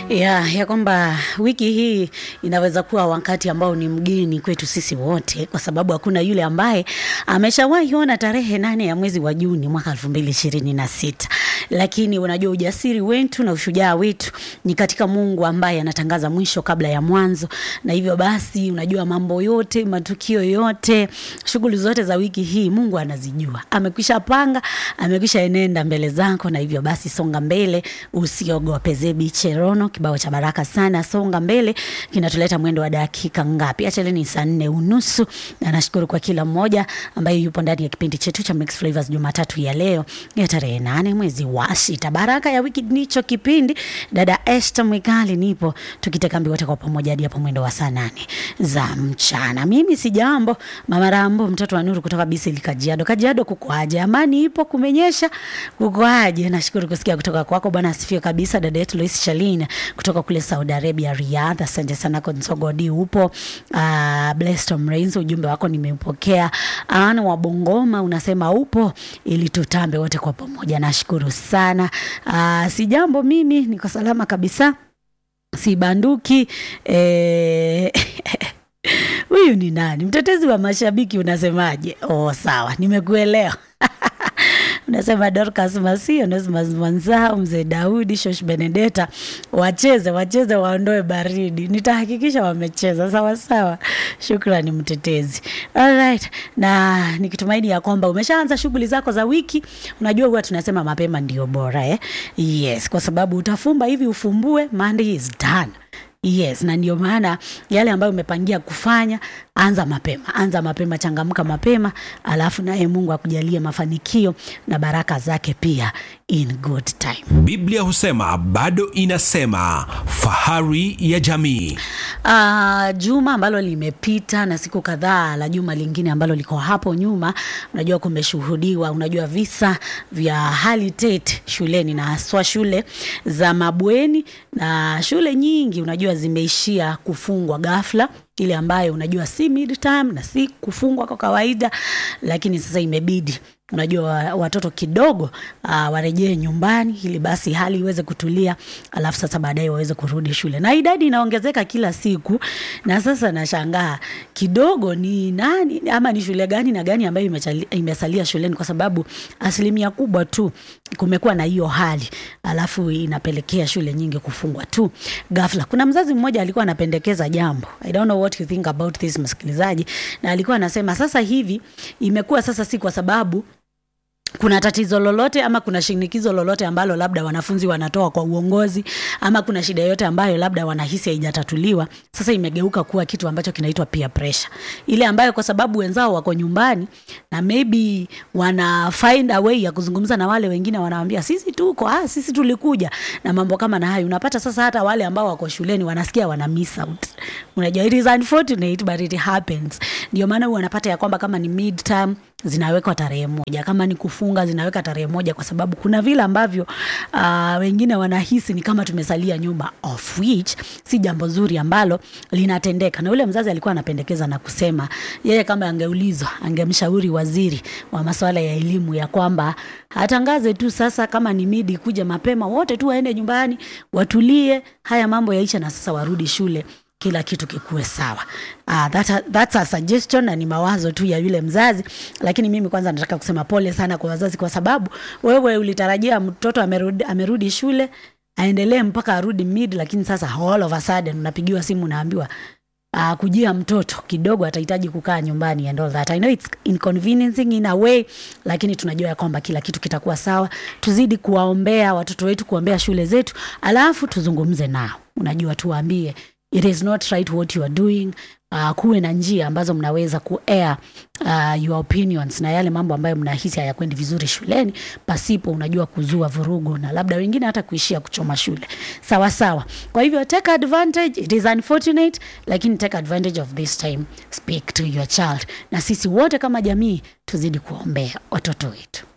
ya, ya kwamba wiki hii inaweza kuwa wakati ambao ni mgeni kwetu sisi wote, kwa sababu hakuna yule ambaye ameshawahi ona tarehe nane ya mwezi wa Juni mwaka elfu mbili ishirini na sita. Lakini unajua ujasiri wetu na ushujaa wetu ni katika Mungu ambaye anatangaza mwisho kabla ya mwanzo, na hivyo basi, unajua mambo yote, matukio yote, shughuli zote za wiki hii Mungu anazijua, amekwisha panga, amekwisha enenda mbele zako, na hivyo basi songa mbele, usiogope. Zebi Cherono, kibao cha baraka sana, songa mbele, kinatuleta mwendo wa dakika ngapi? Acha ni saa nne unusu, na nashukuru kwa kila mmoja ambaye yupo ndani ya kipindi chetu cha Mix Flavors Jumatatu ya leo ya tarehe nane mwezi wa sita. Baraka ya wiki ndicho kipindi. Dada Esther Mwikali nipo tukiteka mbi wote kwa pamoja hadi hapo mwendo wa saa nane za mchana. Mimi si jambo, Mama Rambo, mtoto wa Nuru kutoka Bisili Kajiado. Kajiado kukoaje? Amani ipo, kumenyesha, kukoaje? Nashukuru kusikia kutoka kwako bwana, asifiwe kabisa. Dada yetu Lois Shalina kutoka kule Saudi Arabia, Riyadh, asante sana. Konsogodi upo. Uh, Blessed Rains, ujumbe wako nimeupokea. Ana wa Bongoma unasema upo ili tutambe wote kwa pamoja, nashukuru sana. Uh, si jambo, mimi niko salama kabisa, si banduki eh, huyu ni nani? Mtetezi wa mashabiki unasemaje? Oh, sawa, nimekuelewa. Unasema Dorcas Masio, Onesmus Mwanzao, Mzee Daudi, Shosh Benedetta wacheze wacheze, waondoe baridi. Nitahakikisha wamecheza sawa sawa. Shukrani mtetezi. Alright, na nikitumaini ya kwamba umeshaanza shughuli zako za wiki. Unajua huwa tunasema mapema ndio bora eh? Yes, kwa sababu utafumba hivi ufumbue, Monday is done. Yes, na ndio maana yale ambayo umepangia kufanya, anza mapema, anza mapema, changamka mapema, alafu naye Mungu akujalie mafanikio na baraka zake pia in good time. Biblia husema bado inasema, fahari ya jamii. Uh, juma ambalo limepita na siku kadhaa la juma lingine ambalo liko hapo nyuma, unajua kumeshuhudiwa, unajua visa vya hali tete shuleni na haswa shule za mabweni na shule nyingi unajua zimeishia kufungwa ghafla ile ambayo unajua si midterm na si kufungwa kwa kawaida, lakini sasa imebidi unajua watoto kidogo uh, warejee nyumbani ili basi hali iweze kutulia, alafu sasa baadaye waweze kurudi shule, na idadi inaongezeka kila siku. Na sasa nashangaa kidogo, ni nani ama ni shule gani na gani ambayo imesalia shuleni, kwa sababu asilimia kubwa tu kumekuwa na hiyo hali, alafu inapelekea shule nyingi kufungwa tu ghafla. Kuna mzazi mmoja alikuwa anapendekeza jambo, I don't know what you think about this, msikilizaji, na alikuwa anasema sasa hivi imekuwa sasa si kwa sababu kuna tatizo lolote ama kuna shinikizo lolote ambalo labda wanafunzi wanatoa kwa uongozi ama kuna shida yote ambayo labda wanahisi haijatatuliwa, sasa imegeuka kuwa kitu ambacho kinaitwa peer pressure, ile ambayo kwa sababu wenzao wako nyumbani na maybe wana find a way ya kuzungumza na wale wengine, wanawaambia sisi tuko ah, sisi tulikuja na mambo kama na hayo. Unapata sasa hata wale ambao wako shuleni wanasikia wana miss out. Unajua, it is unfortunate but it happens. Ndio maana wanapata ya kwamba kama ni midterm zinawekwa tarehe moja, kama ni kufunga zinaweka tarehe moja, kwa sababu kuna vile ambavyo uh, wengine wanahisi ni kama tumesalia nyuma, of which si jambo zuri ambalo linatendeka. Na yule mzazi alikuwa anapendekeza na kusema yeye kama angeulizwa, angemshauri waziri wa masuala ya elimu ya kwamba atangaze tu sasa, kama ni midi kuja mapema, wote tu waende nyumbani, watulie, haya mambo yaisha, na sasa warudi shule kila kitu kikuwe sawa. Uh, that, that's a suggestion na ni mawazo tu ya yule mzazi, lakini mimi kwanza nataka kusema pole sana kwa wazazi, kwa sababu wewe ulitarajia mtoto amerudi, amerudi shule aendelee mpaka arudi mid, lakini sasa all of a sudden unapigiwa simu unaambiwa uh, kujia mtoto kidogo atahitaji kukaa nyumbani and all that. I know it's inconveniencing in a way, lakini tunajua ya kwamba kila kitu kitakuwa sawa. Tuzidi kuwaombea watoto wetu, kuombea shule zetu, alafu tuzungumze nao, unajua tuwaambie it is not right what you are doing. Uh, kuwe na njia ambazo mnaweza kuair uh, your opinions na yale mambo ambayo mnahisi hayakwendi vizuri shuleni, pasipo unajua kuzua vurugu na labda wengine hata kuishia kuchoma shule. Sawa sawa. Kwa hivyo take advantage, it is unfortunate, lakini take advantage of this time, speak to your child, na sisi wote kama jamii tuzidi kuombea watoto wetu.